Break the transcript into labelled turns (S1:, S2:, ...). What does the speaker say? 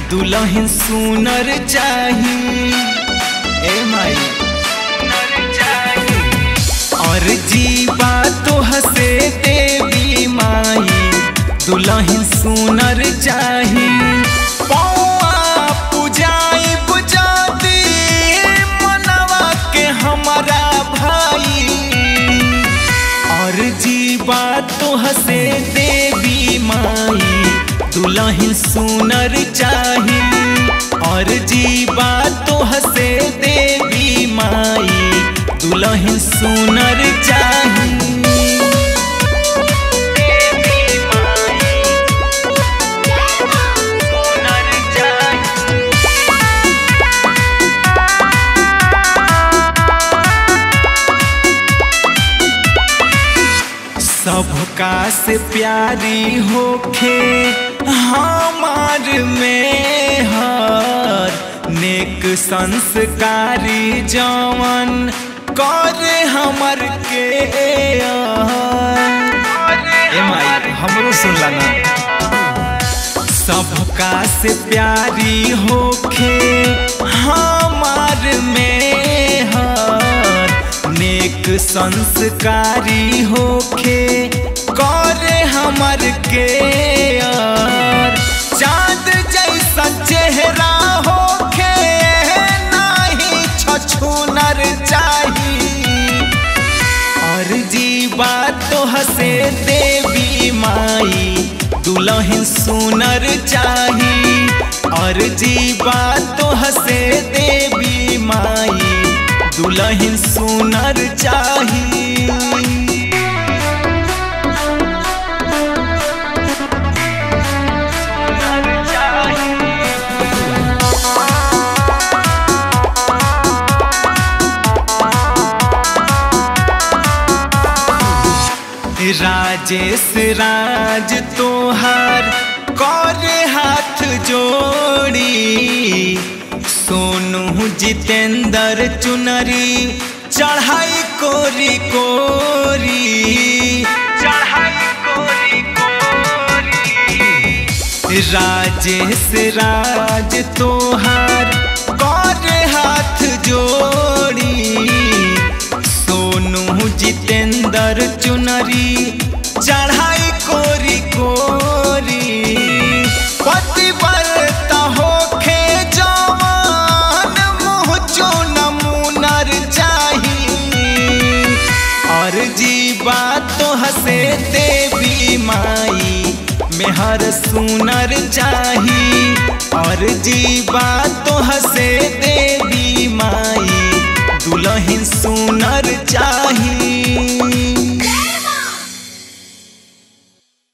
S1: दुल्हन सुनर चाही ए माई और जीवा तो हसे देवी माई दुल्हन सुनर चाही पौआ पुजाई बुझाती मनवा के हमारा भाई और जीवा तो हसे देवी माई दुल्हन सुनर चाही और जीवा तो हसे देवी माई दुल्हन सुनर चाही देवी माई सुनर चाही सबका से प्यारी होखे हमार में हर नेक संस्कारी जवन कर हमर के ए माई हमरो सुनला ना सबका से प्यारी होखे हमार में हर नेक संस्कारी होखे करे हमर के यार चाँद जैसा चेहरा होखे नाही छछूनर चाही और जीवा तो हसे देवी माई दुल्हन सुनर चाही और जीवा तो हसे देवी माई दुल्हन सुनर चाही सुनर चाही। राजेश राज तोहार कर हाथ जोड़ी सोनू जितेंद्र चुनरी चढ़ाई कोरी कोरी चढ़ाई कोरी कोरी राजेश राज तोहार कर हाथ जोड़ी सोनू जितेंद्र चुनरी चढ़ाई कोरी कोरी पतिव्रता होखे जवान मुँह चुन मुनर चाही और जीवा तो हसे देवी माई मेहर सुनर चाही और जीवा तो हसे देवी माई दुल्हन सुनर चाही